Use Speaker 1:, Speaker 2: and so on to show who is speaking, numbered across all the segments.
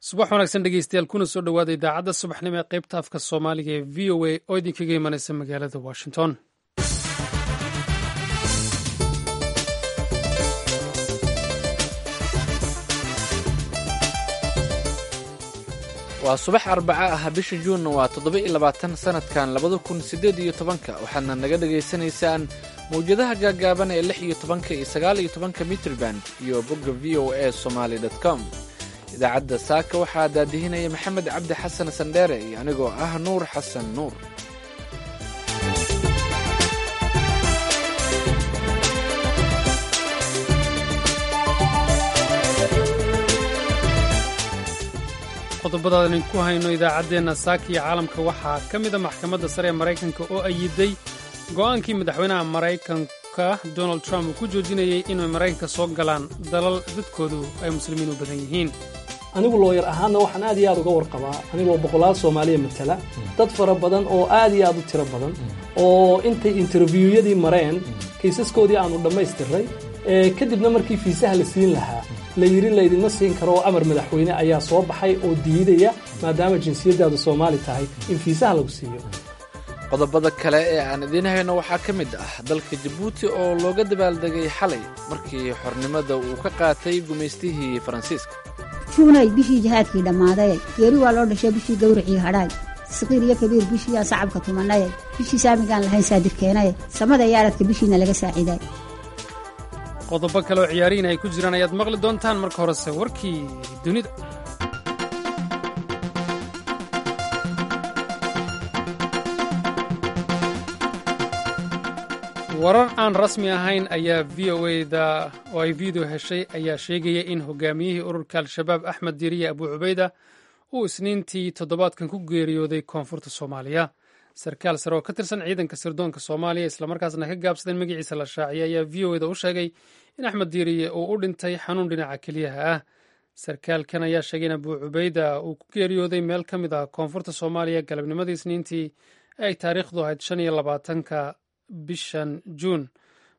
Speaker 1: subax wanaagsan dhegeystayaal kuna soo dhowaada idaacadda subaxnimo ee qaybta afka soomaaliga ee v o a oo idinkaga imanaysa magaalada washington
Speaker 2: waa subax arbaca ah bisha juunna waa toddoba iyo labaatan sannadkan labada kun siddeed iyo tobanka waxaadna naga dhagaysanaysaan mawjadaha gaagaaban ee lix iyo tobanka iyo sagaal iyo tobanka mitriband iyo bogga v o a somaali com idaacadda saaka waxaa daadihinaya maxamed cabdi xasan sandheere iyo anigoo ah nuur xasan nuur
Speaker 1: qodobadaan idinku hayno idaacaddeenna saaka iyo caalamka waxaa ka mida maxkamadda sare ee maraykanka oo ayiday go'aankii madaxweynaha maraykanka donald trump uu ku joojinayay inay maraykanka soo galaan dalal dadkoodu ay muslimiin u badan yihiin
Speaker 3: anigu looyar ahaanna waxaan aad iyo aad uga warqabaa anigoo boqolaal soomaaliya matala dad fara badan oo aad iyo aad u tiro badan oo intay interviwyadii mareen kaysaskoodii aanu dhammaystiray kadibna markii fiisaha la siin lahaa la yidhi laydinma siin karo oo amar madaxweyne ayaa soo baxay oo diidaya maadaama jinsiyaddaadu soomaali tahay in fiisaha lagu siiyo
Speaker 2: qodobada kale ee aan idiin hayno waxaa ka mid ah dalka jabuuti oo looga dabaaldegay xalay markii xornimada uu ka qaatay gumaystihii faransiiska
Speaker 4: juunay bishii jihaadkii dhammaaday geeri waa loo dhashay bishii gawracii hadhaay saqiir iyo kabiir bishiiyaa sacabka tumanaye bishii saamigaan lahayn saadirkeenaye samada iyo aradka bishiina laga saaciiday
Speaker 1: qodobo kale oo ciyaarihiin ay ku jiraan ayaad maqli doontaan marka horese warkii dunida warar aan rasmi ahayn ayaa v o da oo ay video heshay ayaa sheegaya in hogaamiyihii ururka al-shabaab axmed diiriye abu cubayda uu isniintii toddobaadkan ku geeriyooday koonfurta soomaaliya sarkaal sare oo ka tirsan ciidanka sirdoonka soomaaliya islamarkaasna ka gaabsaday magaciisa la shaaciyay ayaa v o da u sheegay in axmed diiriye uu u dhintay xanuun dhinaca keliyaha ah sarkaalkan ayaa sheegay in abu cubayda uu ku geeriyooday meel ka mid ah koonfurta soomaaliya galabnimadii isniintii ee ay taariikhdu ahayd shan iyo labaatanka bishan juun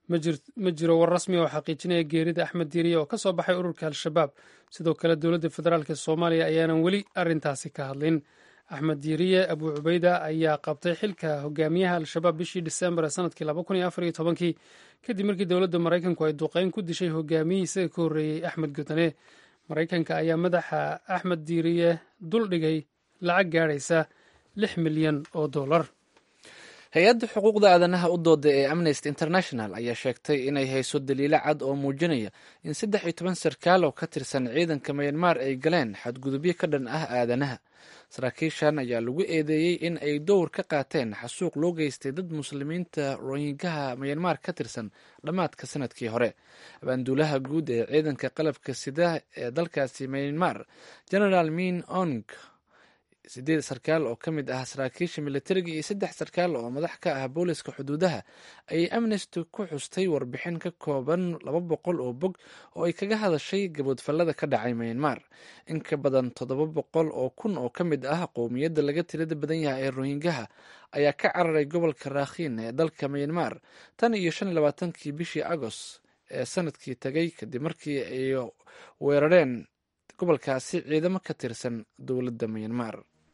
Speaker 1: ma jiro war rasmi oo xaqiijinaya geerida axmed diiriye oo ka soo baxay ururka al-shabaab sidoo kale dowladda federaalk soomaaliya ayaanan weli arrintaasi ka hadlin axmed diiriye abu cubayda ayaa qabtay xilka hogaamiyaha al-shabaab bishii disembar ee sanadkii laba kun iyo afar iyo tobankii kadib markii dowladda maraykanku ay duqeyn ku dishay hogaamiyihii isaga ka horreeyey axmed gudane maraykanka ayaa madaxa axmed diiriye dul dhigay lacag gaadhaysa lix milyan oo dollar
Speaker 2: hay-adda xuquuqda aadanaha u dooda ee amnesty international ayaa sheegtay inay hayso daliilo cad oo muujinaya in saddex iyo toban sarkaal oo ka tirsan ciidanka mayanmar ay galeen xadgudubyo ka dhan ah aadanaha saraakiishan ayaa lagu eedeeyey in ay dowr ka qaateen xasuuq loo geystay dad muslimiinta rohingaha mayanmar ka tirsan dhammaadka sanadkii hore abaanduulaha guud ee ciidanka qalabka sida ee dalkaasi mayanmar generaal min ong sideed sarkaal oo ka mid ah saraakiisha militariga iyo saddex sarkaal oo madax ka ah booliska xuduudaha ayay amnesty ku xustay warbixin ka kooban laba boqol oo bog oo ay kaga hadashay gaboodfallada ka dhacay mayanmar in ka badan toddoba boqol oo kun oo ka mid ah qowmiyadda laga tirada badan yahay ee rohingaha ayaa ka cararay gobolka raakhiin ee dalka mayanmar tan iyo shan iyo labaatankii bishii agost ee sanadkii tagay kadib markii ay weerareen gobolkaasi ciidamo ka tirsan dowladda mayanmar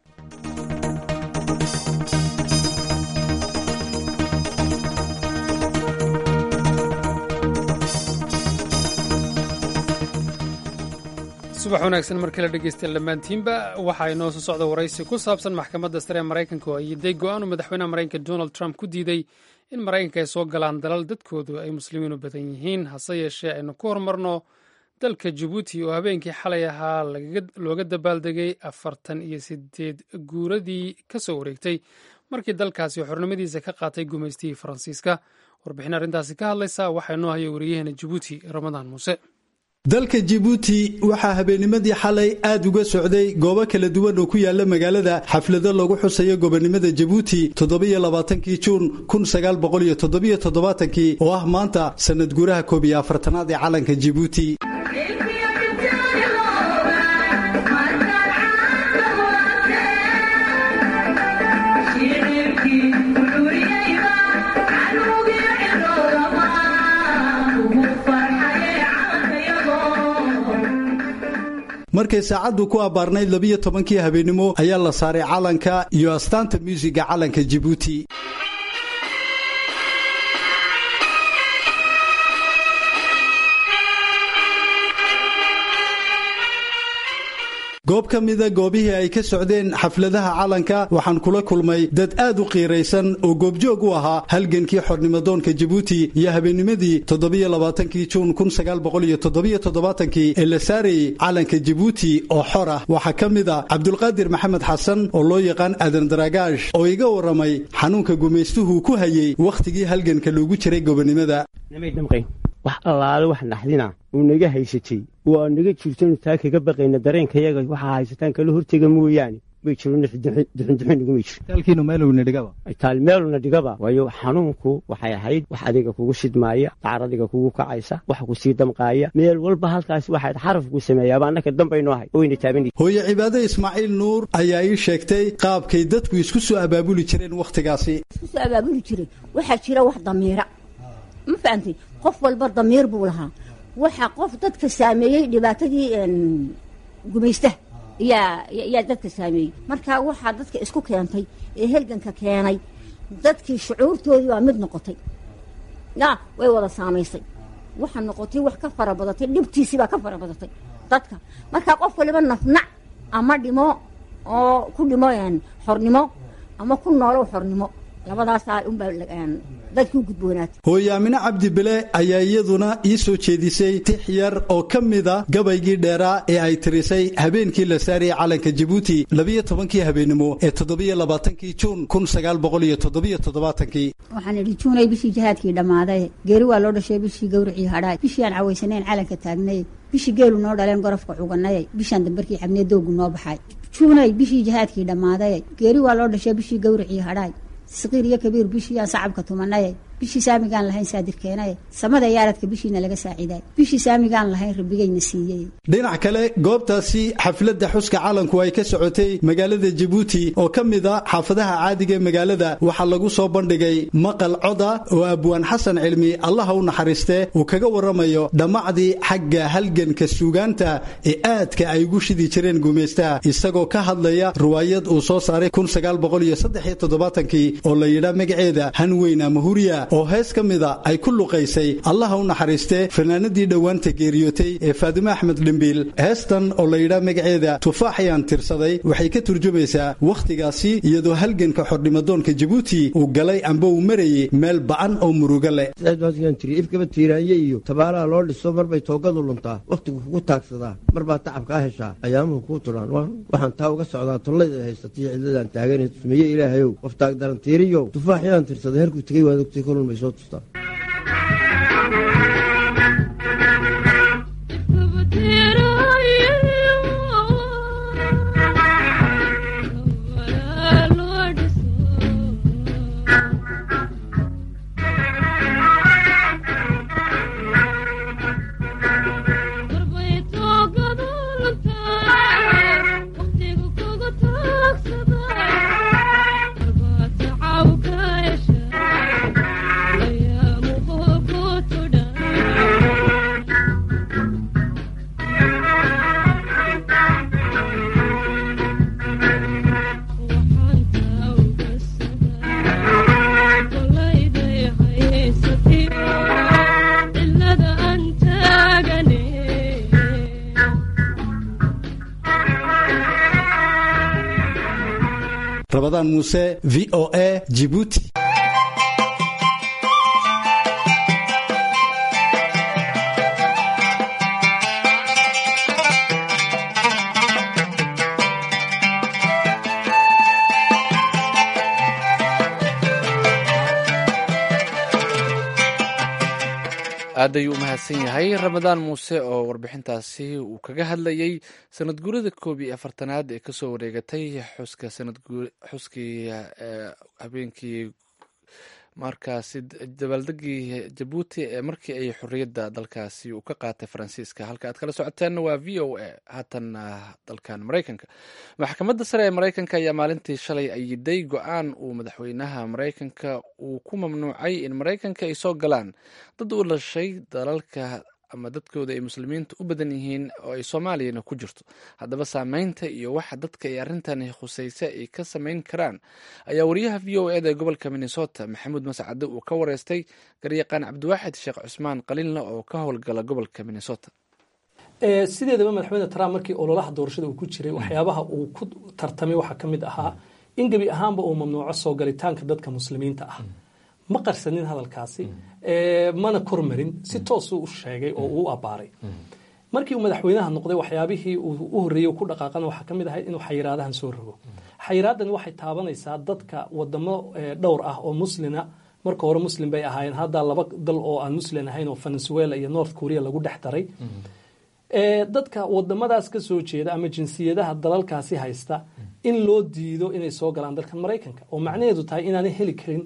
Speaker 1: subax wanaagsan mar kale dhegeystayaal dhammaantiinba waxaa inoo soo socda waraysi ku saabsan maxkamadda sare ee maraykanka oo ayiday go-aanu madaxweynaha maraykanka donald trump ku diiday in maraykanka ay soo galaan dalal dadkoodu ay muslimiin u badan yihiin hase yeeshee aynu ku horumarno dalka jabuuti oo habeenkii xalay ahaa looga dabaaldegay afartan iyo sideed guuradii ka soo wareegtay markii dalkaasi xornimadiisa ka qaatay gumaystihii faransiiska warbixin arrintaasi ka hadlaysa waxaa inoo haya wariyaheena jabuuti ramadaan muuse
Speaker 5: dalka jibuuti waxaa habeennimadii xalay aad uga socday goobo kala duwan oo ku yaala magaalada xaflado lagu xusayo gobonnimada jabuuti toddobiyo labaatankii juun kun sagaal boqol iyo toddobiyo toddobaatankii oo ah maanta sanad guuraha koob iyo afartanaad ee calanka jibuuti markay saacaddu ku abbaarnayd labiyo tobankii habeenimo ayaa la saaray calanka iyo astaanta muusiga calanka jibuuti goob ka mida goobihii ay ka socdeen xafladaha calanka waxaan kula kulmay dad aad u qiiraysan oo goobjoog u ahaa halgankii xornimadoonka jibuuti iyo habeennimadii toddobiyolabaatankii juun kun sagaal boqoliyo toddobiyo toddobaatankii ee la saarayey calanka jibuuti oo xor ah waxaa ka mid a cabdulqaadir maxamed xasan oo loo yaqaan aadan daragaash oo iga warramay xanuunka gumaystuhu ku hayey wakhtigii halganka loogu jiray gobonnimada
Speaker 6: wax allaale wax naxdina uu naga haysatay waa naga jirtanu taa kaga baqayna dareenkayaga waxaa haysataan kala hortega mooyaane may jiro duxunduxunigumay jirtaal meeluna dhigaba waayo xanuunku waxay ahayd wax adiga kugu shidmaaya dacar adiga kugu kacaysa wax ku sii damqaaya meel walba halkaas waxaad xarafku sameeyaaba annaka dambayno ahay oyna taaban
Speaker 5: hooye cibaade ismaaciil nuur ayaa ii sheegtay qaabkay dadku isku soo abaabuli jireen wakhtigaasi
Speaker 4: isku soo abaabuli jiray waxaa jira wax damiira ma fahamtay qof walba damiir buu lahaa waxaa qof dadka saameeyey dhibaatadii gumaystaha yaa dadka saameeyey marka waxaa dadka isku keentay ee helganka keenay dadkii shucuurtoodii baa mid noqotay ya way wada saamaysay waxaa noqotay wax ka fara badatay dhibtiisii baa ka fara badatay dadka marka qof waliba nafnac ama dhimo oo ku dhimo xornimo ama ku noolow xornimo labadaasaa unbaa dadkii u gudboonaatay
Speaker 5: hooye aamine cabdi bile ayaa iyaduna ii soo jeedisay tix yar oo ka mida gabaygii dheeraa ee ay tirisay habeenkii la saarayay calanka jibuuti labiyo tobankii habeennimo ee toddobiyo labaatankii juun kun sagaal boqoliyo toddobiyo toddobaatankii
Speaker 4: waxaan idhi juunay bishii jihaadkii dhammaaday geeri waa loo dhashay bishii gawricii hadhaay bishii aan cawaysanayn calanka taagnay bishii geelu noo dhaleen gorofka cuganay bishaan dambarkii xabnee doogu noo baxay juunay bishii jihaadkii dhammaaday geeri waa loo dhashay bishii gawricii hadhaay saqiir iyo kabiir bishiiyaan sacabka tumanay bishii saamigaan lahayn saadirkeenay samada yaaradka bishiina laga saaciiday bishii saamigaan lahayn rabbigayna siiyey
Speaker 5: dhinac kale goobtaasi xafladda xuska calanku ay ka socotay magaalada jabuuti oo ka mid a xaafadaha caadiga ee magaalada waxaa lagu soo bandhigay maqal coda oo abwaan xasan cilmi allaha u naxariistee uu kaga warramayo dhammacdii xagga halganka suugaanta ee aadka ay ugu shidi jireen gumaystaha isagoo ka hadlaya riwaayad uu soo saaray oo la yidhaa magaceeda hanweyn ama huriya oo hees ka mida ay ku luqaysay allaha u naxariistee fanaanadii dhowaanta geeriyootay ee faadimo axmed dhimbiil heestan oo la yidhaa magaceeda tufaaxayaan tirsaday waxay ka turjumaysaa wakhtigaasi iyadoo halganka xordhimadoonka jabuuti uu galay amba uu marayay meel ba'an oo murugo leh
Speaker 7: ifkaba tiiraanye iyo tabaalaha loo dhiso marbay toogadu luntaa wakhtigu kugu taagsadaa marbaa tacabkaa heshaa ayaamuhu kuu tudhaan waxaan taa uga socdaa tollayda haysataiyo cidladaan taagan sumeeye ilaahayow qof taagdarantiiriyow tufaaxyaan tirsaday herkuu tegey waad ogtay kolun bay soo tustaa
Speaker 5: rabadaan muuse v o a jibuuti
Speaker 2: aad ayuu u mahadsan yahay ramadaan muuse oo warbixintaasi uu kaga hadlayey sanad guurida koob iyo afartanaad ee kasoo wareegatay xuska xuskii habeenkii markaasi dabaaldegii jabuuti ee markii ay xorriyadda dalkaasi uu ka qaatay faransiiska halka aad kala socoteenna waa v o a haatanna dalkan maraykanka maxkamadda sare ee maraykanka ayaa maalintii shalay ayiday go-aan uu madaxweynaha maraykanka uu ku mamnuucay in maraykanka ay soo galaan dad u dhashay dalalka ama dadkooda ay muslimiinta u badan yihiin oo ay soomaaliyana ku jirto haddaba saameynta iyo waxa dadka ay arrintani khusaysa ay ka samayn karaan ayaa wariyaha v o eda ee gobolka minnesota maxamuud mascade uu ka wareystay garyaqaan cabdiwaaxid sheekh cusmaan qaliinle oo ka howlgala gobolka minnesota
Speaker 3: sideedaba madaxweyne trump markii ololaha doorashada uu ku jiray waxyaabaha uu ku tartamay waxaa ka mid ahaa in gebi ahaanba uu mamnuuco soo galitaanka dadka muslimiinta ah ma qarsanin hadalkaasi mana kormarin si toosuu u sheegay oo uu abbaaray markii uu madaxweynaha noqday waxyaabihii uu u horreeyey ku dhaqaaqana waxaa ka mid ahayd inuu xayiraadahan soo rogo xayiraadani waxay taabanaysaa dadka wadamo dhowr ah oo muslina marka hore muslim bay ahaayeen hadda laba dal oo aan muslim ahayn oo venezuela iyo north korea lagu dhex daray dadka wadamadaas ka soo jeeda ama jinsiyadaha dalalkaasi haysta in loo diido inay soo galaan dalkan maraykanka oo macnaheedu tahay inaanay heli karin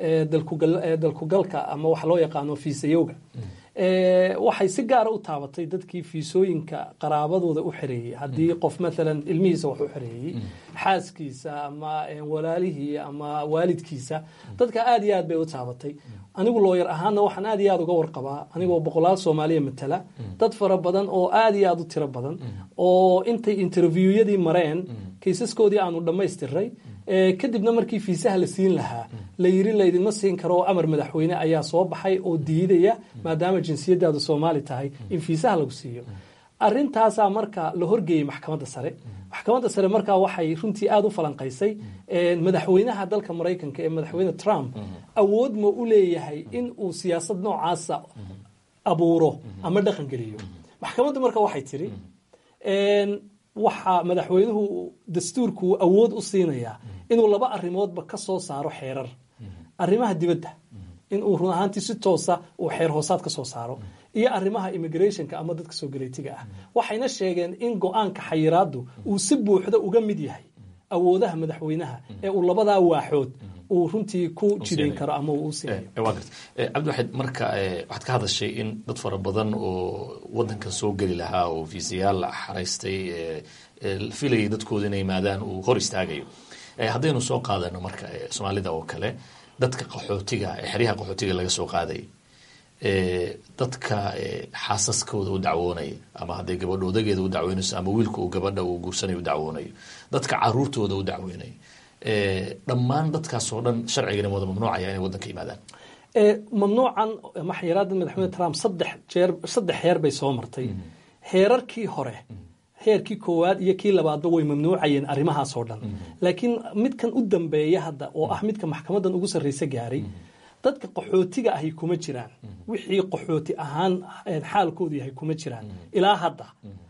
Speaker 3: dalkugalka ama waxa loo yaqaano fiisayowga waxay si gaara u taabatay dadkii fiisooyinka qaraabadooda u xereeyey haddii qof maalan ilmihiisa wax u xereeyey xaaskiisa ama walaalihii ama waalidkiisa dadka aad iyo aad bay u taabatay anigu looyar ahaana waxaan aad iyo aad uga warqabaa anigoo boqolaal soomaaliya matala dad fara badan oo aad iyo aad u tiro badan oo intay interviwyadii mareen kaysaskoodii aanu dhammaystiray kadibna markii fiisaha la siin lahaa la yiri laydinma siin karo oo amar madaxweyne ayaa soo baxay oo diidaya maadaama jinsiyadaadu soomaali tahay in fiisaha lagu siiyo arintaasaa marka la horgeeyey maxkamadda sare maxkamadda sare markaa waxay runtii aada u falanqaysay madaxweynaha dalka maraykanka ee madaxweyne trump awood ma u leeyahay in uu siyaasad noocaasa abuuro ama dhaqan geliyo maxkamaddu marka waxay tiri waxaa madaxweynuhu dastuurku awood u siinayaa inuu laba arrimoodba ka soo saaro xeerar arrimaha dibadda inuu run ahaantii si toosa uu xeer hoosaad ka soo saaro iyo arrimaha immigrationka ama dadka soo galeytiga ah waxayna sheegeen in go-aanka xayiraadu uu si buuxda uga mid yahay awoodaha madaxweynaha ee uu labadaa waaxood uu runtii ku jidayn karo ama uu u siinayo
Speaker 8: cabdiwaxid marka waxaad ka hadashay in dad fara badan oo wadankan soo geli lahaa oo fiisayaal xaraystay filayay dadkooda inay yimaadaan uu hor istaagayo haddaynu soo qaadano marka soomaalida oo kale dadka qaxootiga xeryaha qaxootiga laga soo qaaday dadka xaasaskooda u dacwoonaya ama hadday gabadha odageeda u dacweynayso ama wiilka uu gabadha uu guursanayo u dacwoonayo dadka caruurtooda u dacweynayo dhammaan dadkaasoo dhan sharcigana wada mamnuucaya inay wadanka yimaadaan
Speaker 3: mamnuucan ama xayiraada madaxweyne trump saddex jeer saddex heer bay soo martay heerarkii hore heerkii koowaad iyo kii labaadba way mamnuucayeen arrimahaasoo dhan laakiin midkan u dambeeya hadda oo ah midka maxkamadan ugu sarreysa gaaray dadka qaxootiga ahi kuma jiraan wixii qaxooti ahaan xaalkoodu yahay kuma jiraan ilaa hadda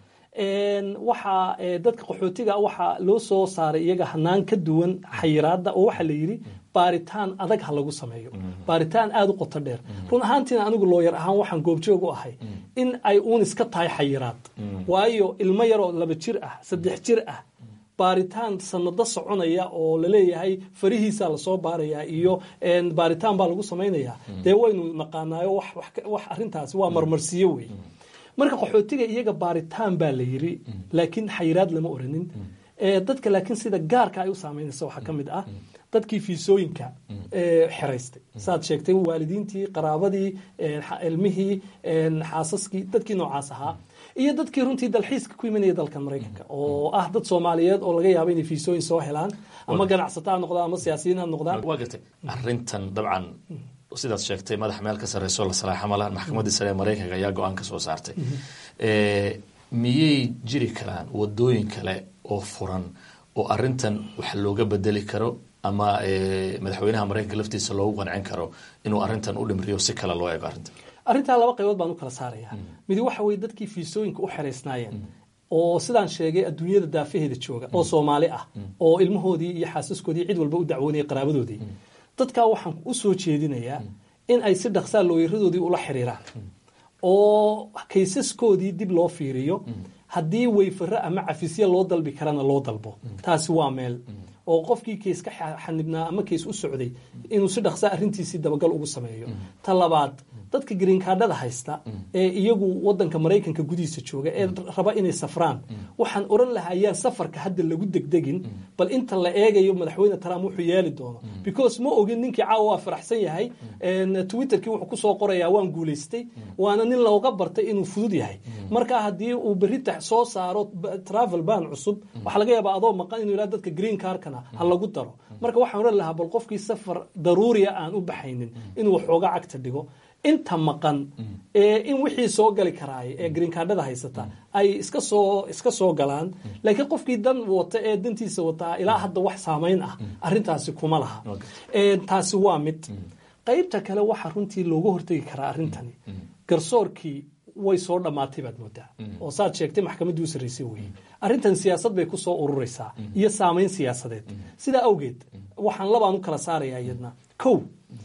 Speaker 3: waxaa dadka qaxootiga waxaa loo soo saaray iyaga hanaan ka duwan xayiraada oo waxaa la yidhi baaritaan adag ha lagu sameeyo baaritaan aada u qoto dheer run ahaantiina anigu looyar ahaan waxaan goobjoog u ahay in ay uun iska tahay xayiraad waayo ilmo yaroo laba jir ah saddex jir ah baaritaan sanado soconaya oo laleeyahay farihiisa lasoo baarayaa iyo baaritaan baa lagu samaynayaa dee waynu naqaanaayo wax arintaasi waa marmarsiyo wey marka qaxootiga iyaga baaritaan baa la yiri laakiin xayiraad lama oranin dadka laakiin sida gaarka ay u saameynaysa waxaa ka mid ah dadkii fiisooyinka xeraystay saad sheegtay waalidiintii qaraabadii ilmihii xaasaskii dadkii noocaas ahaa iyo dadkii runtii dalxiiska ku imanaya dalkan maraykanka oo ah dad soomaaliyeed oo laga yaabo inay fiisooyin soo helaan ama ganacsato ha noqdaan ama siyaasiyiin ha noqdaan
Speaker 8: waa gartay arrintan dabcan sidaad sheegtay madax meel ka sarreyso la salaaxa malahan maxkamaddii sare ee maraykanka ayaa go-aan ka soo saartay miyay jiri karaan wadooyin kale oo furan oo arrintan wax looga bedeli karo ama madaxweynaha maraykanka laftiisa loogu qancin karo inuu arrintan u dhimriyo si kale loo eego arrintan
Speaker 3: arrintaa laba qaybood baan u kala saaraya midi waxa weye dadkii fiisooyinka u xeraysnaayeen oo sidaan sheegay adduunyada daafaheeda jooga oo soomaali ah oo ilmahoodii iyo xaasaskoodii cid walba u dacwoonaya qaraabadoodii dadkaa waxaan u soo jeedinayaa in ay si dhaqsaa looyaradoodii ula xiriiraan oo kaysaskoodii dib loo fiiriyo haddii weyfaro ama cafisya loo dalbi karana loo dalbo taasi waa meel oo qofkii kays ka xanibnaa ama kays u socday inuu si dhaqsaa arrintiisii dabagal ugu sameeyo ta labaad dadka green cardada haysta ee iyagu wadanka maraykanka gudihiisa jooga ee raba inay safraan waxaan oran lahaa ayaan safarka hadda lagu degdegin bal inta la eegayo madaxweyne trump wuxuu yeeli doono because ma ogin ninkii caawa waa faraxsan yahay twitterkii wuxuu kusoo qorayaa waan guulaystay waana nin looga bartay inuu fudud yahay marka haddii uu berita soo saaro travel ban cusub waxaa laga yaabaa adoo maqan inuu yidhahdo dadka green carkana ha lagu daro marka waxaan oran lahaa bal qofkii safar daruuriya aan u baxaynin inuu waxooga cagta dhigo inta maqan ee in wixii soo gali karaay ee green cardada haysata ay iska soo iska soo galaan laakiin qofkii dan wata ee dantiisa wataa ilaa hadda wax saamayn ah arrintaasi kuma laha taasi waa mid qaybta kale waxaa runtii looga hortegi karaa arrintani garsoorkii way soo dhammaatay baad moodaa oo saad sheegtay maxkamaddii u sarraysay weeye arrintan siyaasad bay ku soo ururaysaa iyo saamayn siyaasadeed sidaa awgeed waxaan labaan u kala saarayaa iyadna kow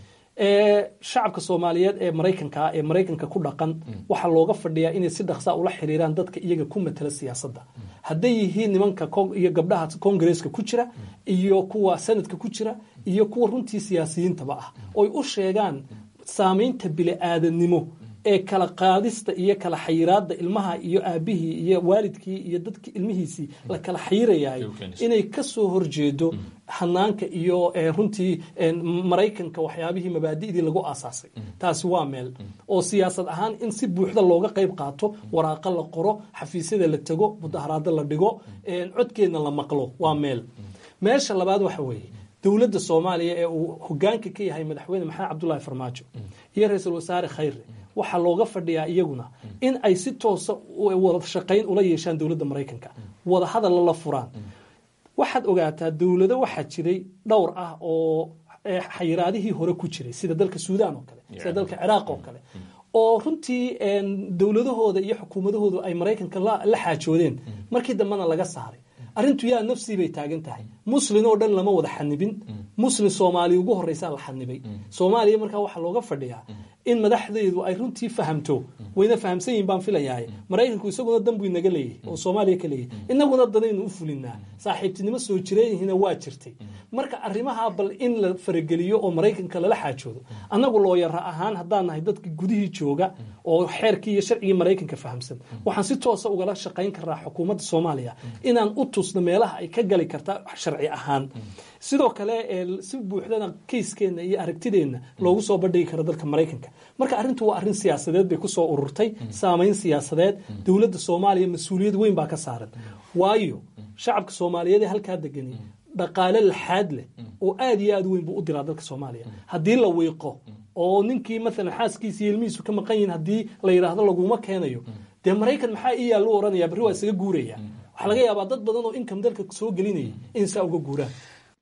Speaker 3: shacabka soomaaliyeed ee maraykanka ee maraykanka ku dhaqan waxaa looga fadhiyaa inay si dhaqsaa ula xiriiraan dadka iyaga ku matala siyaasadda hadday yihiin nimanka iyo gabdhaha kongareeska ku jira iyo kuwa sanadka ku jira iyo kuwa runtii siyaasiyiintaba ah oy u sheegaan saamaynta bili-aadanimo ee kala qaadista iyo kala xayiraada ilmaha iyo aabihii iyo waalidkii iyo dadki ilmihiisii la kala xayirayaay inay kasoo horjeedo hanaanka iyo runtii maraykanka waxyaabihii mabaadi'dii lagu aasaasay taasi waa meel oo siyaasad ahaan in si buuxda looga qayb qaato waraaqa la qoro xafiisyada la tego mudaharaado la dhigo codkeedna la maqlo waa meel meesha labaad waxa weeye dowladda soomaaliya ee uu hogaanka ka yahay madaxweyne maxamed cabdulaahi farmaajo iyo ra-iisul wasaare khayre waxaa looga fadhiyaa iyaguna in ay si toosa wada shaqayn ula yeeshaan dowladda maraykanka wada hadalla la furaan waxaad ogaataa dowlado waxaa jiray dhowr ah oo xayiraadihii hore ku jiray sida dalka suudaan oo kale sida dalka ciraaq oo kale oo runtii dowladahooda iyo xukuumadahoodu ay maraykanka la xaajoodeen markii dambena laga saaray arrintu yaa nafsii bay taagan tahay muslin oo dhan lama wada xanibin muslin soomaaliya ugu horreysaa la xanibay soomaaliya markaa waxaa looga fadhiyaa in madaxdeedu ay runtii fahamto wayna fahamsan yihin baan filayahay maraykanku isaguna danbuu inaga leeyahay oo soomaaliya ka leeyahay inaguna danaynu u fulinaa saaxiibtinimo soo jireenyihiina waa jirtay marka arrimaha bal in la farageliyo oo maraykanka lala xaajoodo annagu looyara ahaan haddaan nahay dadka gudihii jooga oo xeerkii iyo sharcigii maraykanka fahamsan waxaan si toosa ugala shaqayn karaa xukuumadda soomaaliya inaan u tusno meelaha ay ka gali karta sharci ahaan sidoo kale si buuxdana keyskeenna iyo aragtideenna loogu soo bandhigi karo dalka maraykanka marka arrintu waa arrin siyaasadeed bay kusoo ururtay saamayn siyaasadeed dowladda soomaaliya mas-uuliyad weyn baa ka saaran waayo shacabka soomaaliyeed ee halkaa degani dhaqaale laxaad leh oo aad iyo aad weyn buu u diraa dalka soomaaliya haddii la wiiqo oo ninkii maalan xaaskiisa iyo ilmihiisu ka maqan yihin haddii la yidhaahdo laguma keenayo dee maraykan maxaa iyaa lu oranaya barri waa isaga guuraya waxaa laga yaabaa dad badan oo inkam dalka soo gelinaya in saa uga guuraan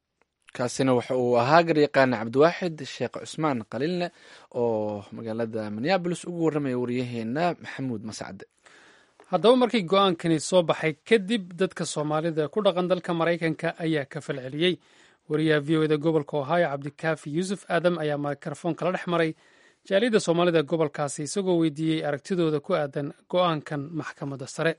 Speaker 2: kaasina waxa uu ahaa garyaqaana cabdiwaaxid sheekh cusmaan qaliilne oo magaalada minneabolis ugu warramaya waryaheena maxamuud masacde
Speaker 1: haddaba markii go-aankani soo baxay kadib dadka soomaalida ku dhaqan dalka maraykanka ayaa ka falceliyey wariyaha v o eda gobolka ohio cabdikaafi yuusuf aadam ayaa mikrofoon kala dhex maray jaaliyadda soomaalida gobolkaasi isagoo weydiiyey aragtidooda ku aadan go-aankan maxkamadda sare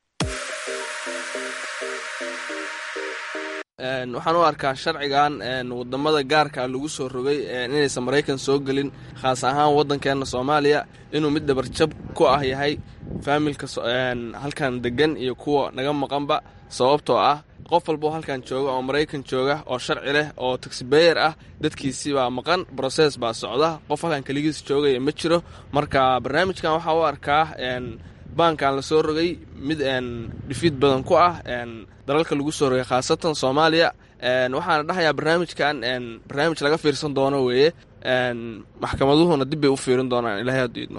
Speaker 9: waxaan u arkaa sharcigan wadamada gaarka lagu soo rogay inaysan maraykan soo gelin khaas ahaan waddankeena soomaaliya inuu mid dhabarjab ku ah yahay faamilka halkan degan iyo kuwa naga maqanba sababtoo ah qof walboo halkan jooga oo maraykan jooga oo sharci leh oo taxibeyer ah dadkiisii baa maqan broses baa socda qof halkan keligiis joogaya ma jiro marka barnaamijkan waxaa u arkaa baankan la soo rogay mid dhifiid badan ku ah dalalka lagu soo rogay khaasatan soomaaliya waxaana dhahayaa barnaamijkan barnaamij laga fiirsan doono weeye maxkamaduhuna dib bay u fiirin doonaan ilahay haddu idmo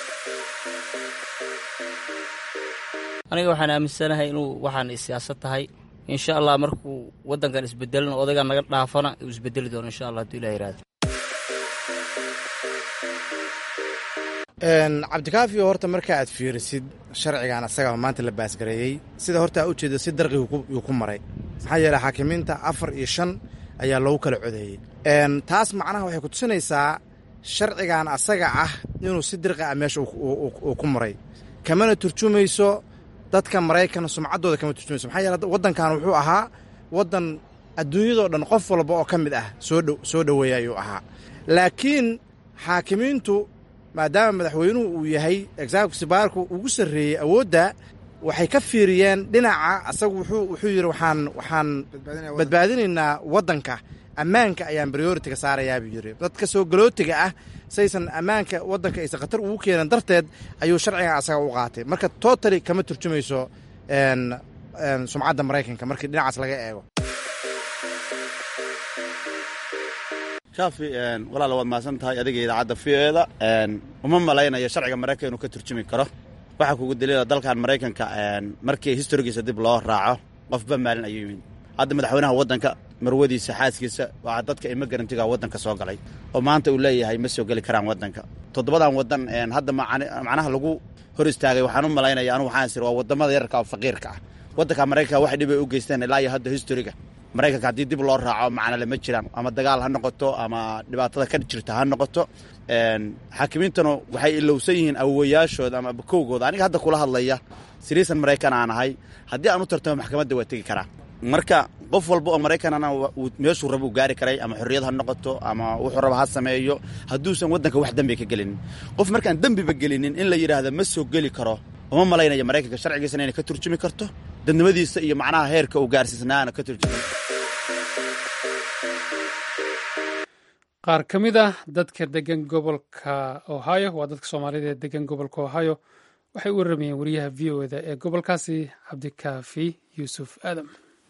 Speaker 10: aniga waxaan aaminsanahay inuu waxaan siyaasad tahay insha allah markuu waddankan isbedelin odaygan naga dhaafana uu isbedeli doono insha allah haduu ilah yihahdo
Speaker 11: cabdikaafiyo horta marka aad fiirisid sharcigan asaga maanta la baasgareeyey sida horta a ujeeda si darqiyuu ku maray maxaa yeele xaakimiinta afar iyo shan ayaa loogu kala codeeyey taas macnaha waxay kutusinaysaa sharcigan asaga ah inuu si dirqi ah meesha uu ku maray kamana turjumayso dadka maraykan sumcaddooda kama turjumayso maxaa yeele waddankan wuxuu ahaa waddan adduunyadoo dhan qof walba oo ka mid ah soo soo dhoweeya ayuu ahaa laakiin xaakimiintu maadaama madaxweynuhu uu yahay executive baarku ugu sarreeyey awoodda waxay ka fiiriyeen dhinaca asagu wuxuu wuxuu yidhi waxaan waxaan badbaadinaynaa waddanka ammaanka ayaan prioritiga saarayaa buu yidhi dadka soo galootiga ah saysan ammaanka waddanka aysan khatar ugu keenan darteed ayuu sharcigan asaga u qaatay marka totally kama turjumayso sumcadda maraykanka markii dhinacaas laga eego
Speaker 12: shaafi walaala waad mahadsan tahay adiga idaacadda v o eda uma malaynayo sharciga maraykan inuu ka turjumi karo waxaa kugu daliila dalkan maraykanka markii historigiisa dib loo raaco qofba maalin ayuu yimid hadda madaxweynaha waddanka marwadiisa xaaskiisa waa dadka ima garantiga waddanka soo galay oo maanta uu leeyahay ma soo geli karaan waddanka toddobadan waddan hadda macnaha lagu hor istaagay waxaan u malaynaya anu waxaan sir waa waddamada yararka oo faqiirka ah waddanka maraykanka wax dhibay u geysteen ilaa iyo hadda historiga maraykanka haddii dib loo raaco macna lama jiraan ama dagaal ha noqoto ama dhibaatada ka jirta ha noqoto xaakimiintanu waxay ilowsan yihiin awowayaashooda ama bakowgooda aniga hadda kula hadlaya siriisan maraykan aan ahay haddii aan u tartamo maxkamadda waa tegi karaa marka qof walba oo maraykanana meeshuu raba u gaari karay ama xorriyad ha noqoto ama wuxuu raba ha sameeyo hadduusan waddanka wax dembi ka gelinin qof markaan dembiba gelinin in la yidhaahda ma soo geli karo uma malaynaya maraykanka sharcigiisana inay ka turjumi karto dadnimadiisa iyo macnaha heerka uu gaarsiisnaana ka turjumi
Speaker 1: qaar ka mid ah dadka degan gobolka ohio waa dadka soomaalida ee degan gobolka ohio waxay u waramayeen wariyaha v o eda ee gobolkaasi cabdikaafi yuusuf aadam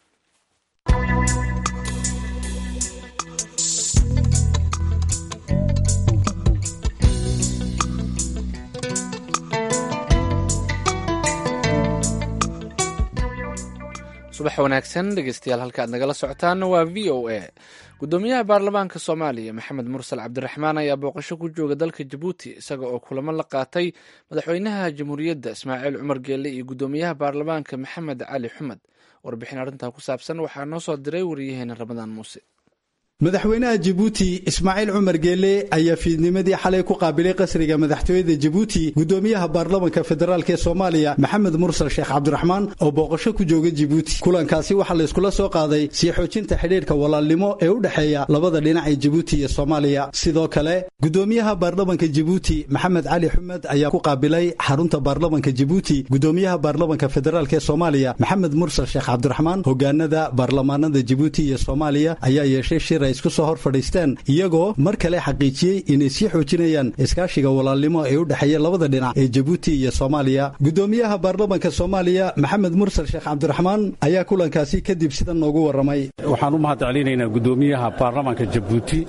Speaker 2: subax wanaagsan dhegeystayaal halka aad nagala socotaana waa v o a gudoomiyaha baarlamaanka soomaaliya maxamed mursal cabdiraxmaan ayaa booqasho ku jooga dalka jabuuti isaga oo kulamo la qaatay madaxweynaha jamhuuriyadda ismaaciil cumar geelle iyo gudoomiyaha baarlamaanka maxamed cali xumed warbixin arrintaa ku saabsan waxaa noo soo diray wariyaheena ramadaan muuse
Speaker 5: madaxweynaha jabuuti ismaaciil cumar geelle ayaa fiidnimadii xalay ku qaabilay qasriga madaxtooyada jabuuti gudoomiyaha baarlamanka federaalk ee soomaaliya maxamed mursal sheekh cabdiraxmaan oo booqasho ku jooga jabuuti kulankaasi waxaa layskula soo qaaday sii xoojinta xidhiirka walaalnimo ee u dhexeeya labada dhinac ee jabuuti iyo soomaaliya sidoo kale gudoomiyaha baarlamanka jabuuti maxamed cali xumed ayaa ku qaabilay xarunta baarlamanka jabuuti gudoomiyaha baarlamanka federaalk ee soomaaliya maxamed mursal sheekh cabdiraxmaan hogaanada baarlamaanada jabuuti iyo soomaaliya ayaa yeeshay shir isku soo hor fadhiisteen iyagoo mar kale xaqiijiyey inay sii xoojinayaan iskaashiga walaalnimo ee u dhexeeya labada dhinac ee jabuuti iyo soomaaliya gudoomiyaha baarlamanka soomaaliya maxamed mursal sheekh cabdiraxmaan ayaa kulankaasi kadib sidan noogu warramay
Speaker 13: waxaan u mahad celinaynaa gudoomiyaha baarlamanka jabuuti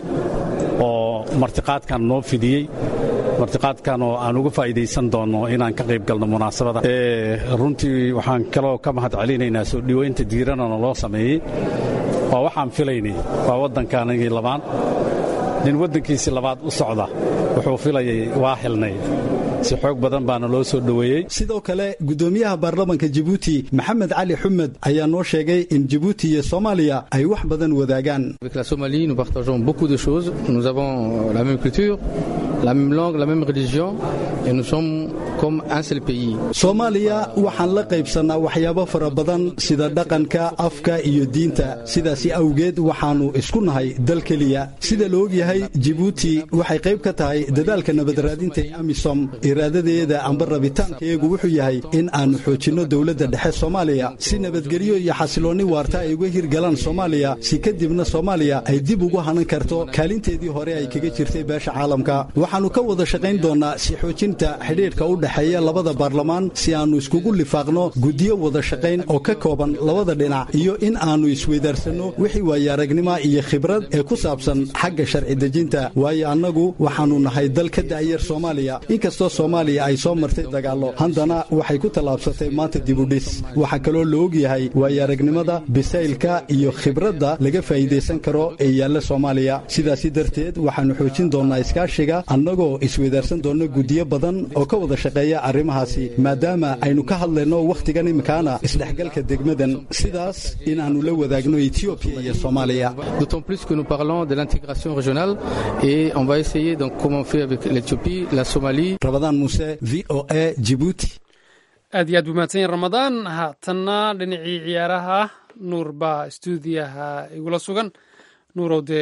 Speaker 13: oo martiqaadkan noo fidiyey martiqaadkan oo aan uga faa'iidaysan doonno inaan ka qayb galno munaasabada runtii waxaan kaloo ka mahad celinaynaa soo dhoweynta diiranana loo sameeyey waa waxaan filaynay waa waddankaanagii labaad nin waddankiisii labaad u socda wuxuu filayay waa xilnay si xoog badan baana loo soo dhoweeyey
Speaker 5: sidoo kale gudoomiyaha baarlamanka jabuuti maxamed cali xumed ayaa noo sheegay in jabuuti iyo soomaaliya ay wax badan wadaagaan
Speaker 14: Avec la Somalie, nous partageons beaucoup de choses. Nous avons la même culture, la même langue, la même religion, et nous sommes comme un seul pays.
Speaker 5: soomaaliya waxaan la qaybsannaa waxyaabo fara badan sida dhaqanka afka iyo diinta sidaasi awgeed waxaannu isku nahay dal keliya sida la ogyahay jibuuti waxay qayb ka tahay dadaalka nabadaraadinta ee amisom iraadadeeda amba rabitaankayagu wuxuu yahay in aannu xoojinno dowladda dhexe soomaaliya si nabadgelyo iyo xasiloonni waarta ay uga hirgalaan soomaaliya si kadibna soomaaliya ay dib ugu hanan karto kaalinteedii hore ay kaga jirtay beesha caalamka waxaannu ka wada shaqayn doonnaa si xoojinta xidhiidhka u dhexeeya labada baarlamaan si aannu iskugu lifaaqno guddiyo wada shaqayn oo ka kooban labada dhinac iyo in aannu isweydaarsanno wixii waaye aragnima iyo khibrad ee ku saabsan xagga sharci dejinta waayo annagu waxaannu nahay dal ka da'yar soomaaliya inkastoo soomaaliya ay soo martay dagaallo haddana waxay ku tallaabsatay maanta dibudhis waxaa kaloo la ogyahay waayo aragnimada bisaylka iyo khibradda laga faa'iidaysan karo ee yaalla soomaaliya sidaasi darteed waxaannu xoojin doonnaa iskaashiga annagoo isweydaarsan doonna guddiyo badan oo ka wada shaqeeya arrimahaasi maadaama aynu ka hadlayno wakhtigan imikaana isdhexgalka degmadan sidaas inaannu la wadaagno etiobiya iyo soomaaliya
Speaker 14: D'autant plus que nous parlons de l'intégration régionale et on va essayer donc comment on fait avec l'Éthiopie, la Somalie.
Speaker 5: rabadaan muuse v o a jibuuti
Speaker 1: aad iyo aad buu mahadsan yahin ramadaan haatanna dhinacii ciyaaraha nuur baa stuudiyaha igula sugan nuurow dee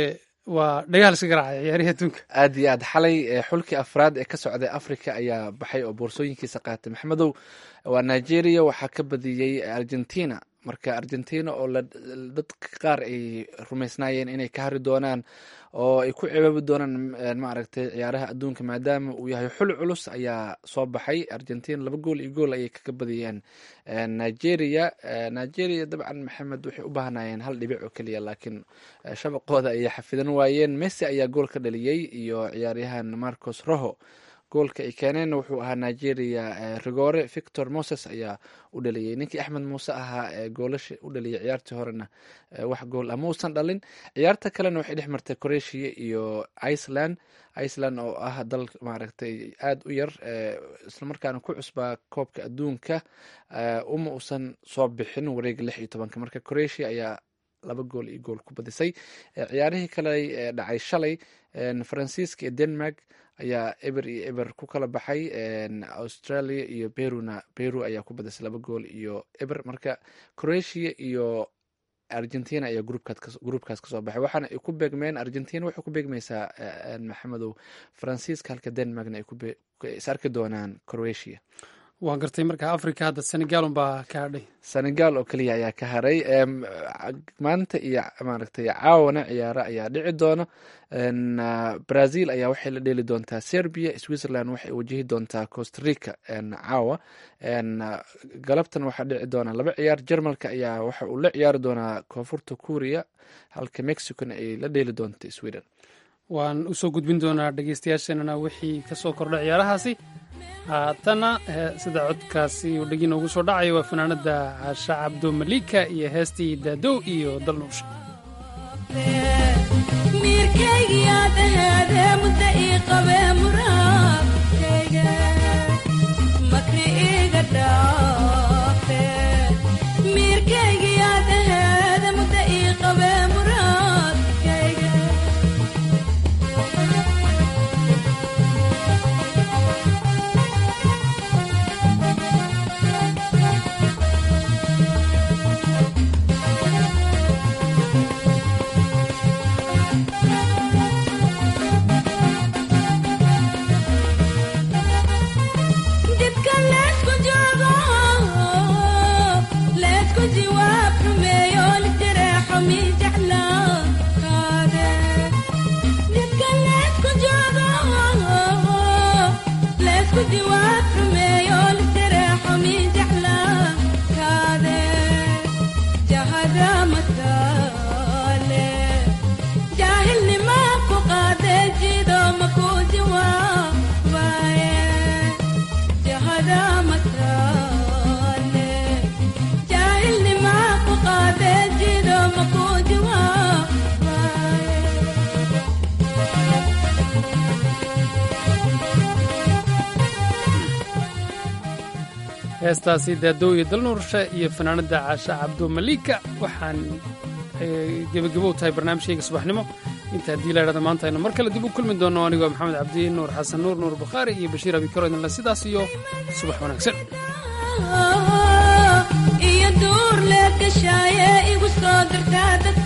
Speaker 1: waa dhagaal iska garaacay ciyaarihii adduunka
Speaker 2: aad iyo aad xalay xulkii afraad ee ka socday africa ayaa baxay oo boorsooyinkiisa qaatay maxamedow waa nigeria waxaa ka badiyey argentina marka argentina oo dadka qaar ay rumaysnaayeen inay ka hari doonaan oo ay ku cibaabi doonaan maaragtay ciyaaraha adduunka maadaama uu yahay xul culus ayaa soo baxay argentina laba gool iyo gool ayay kaga badiyeen nigeria nigeria dabcan maxamed waxay u baahnayeen hal dhibic oo keliya laakiin shabaqooda ayay xafidan waayeen messi ayaa gool ka dhaliyey iyo ciyaaryahan marcos roho goolka ay keeneenna wuxuu ahaa nigeria rigore victor moses ayaa u dhaliyey ninkii axmed muuse ahaa ee goolasha u dhaliyay ciyaartii horena wax gool ah mausan dhalin ciyaarta kalena waxay dhex martay croatia iyo iceland iceland oo ah dal maaragtay aada u yar islamarkaana ku cusbaa koobka adduunka uma usan soo bixin wareega lix iyo tobanka marka croatia ayaa laba gool iyo gool ku badisay ciyaarihii kale ee dhacay shalay faransiiska iyo denmark ayaa eber iyo eber ku kala baxay australia iyo peruna peru ayaa ku badisay laba gool iyo eber marka croatia iyo argentina ayaa gruubkaas kasoo baxay waxaana ay ku beegmeen argentina waxay ku beegmaysaa maxamedow faransiiska halka denmarkna ay is arki doonaan croatia
Speaker 1: waa gartay marka africa hadda senegal unbaa ka hadhay
Speaker 2: senegal oo keliya ayaa ka haray maanta iyo maaragtay caawana ciyaaro ayaa dhici doona brazil ayaa waxay la dheeli doontaa serbia switzerland waxay wajihi doontaa costa rica caawa galabtan waxaa dhici doona laba ciyaar jermalka ayaa waxa uu la ciyaari doonaa koonfurta kuuriya halka mexicona ay la dheeli doonta sweden
Speaker 1: waan usoo gudbin doonaa dhegeystayaasheenana wixii kasoo kordha ciyaarahaasi haatana sida codkaasi uu dhegi noogu soo dhacayo waa fanaanada caasha cabdo malika iyo heestii daadow iyo dalnuusha heestaasi daadow iyo dalnuursha iyo fanaanada caasha cabdo malika waxaan gebagabow tahay barnaamijkayga subaxnimo inta haddii la idhahda maanta aynu mar kale dib u kulmi doonno anigoo maxamed cabdi nuur xasan nuur nuur bukhaari iyo bashiir abikaro idinle sidaas iyo subax wanaagsan
Speaker 15: iyo duur leedgashaaye igu soo dartaa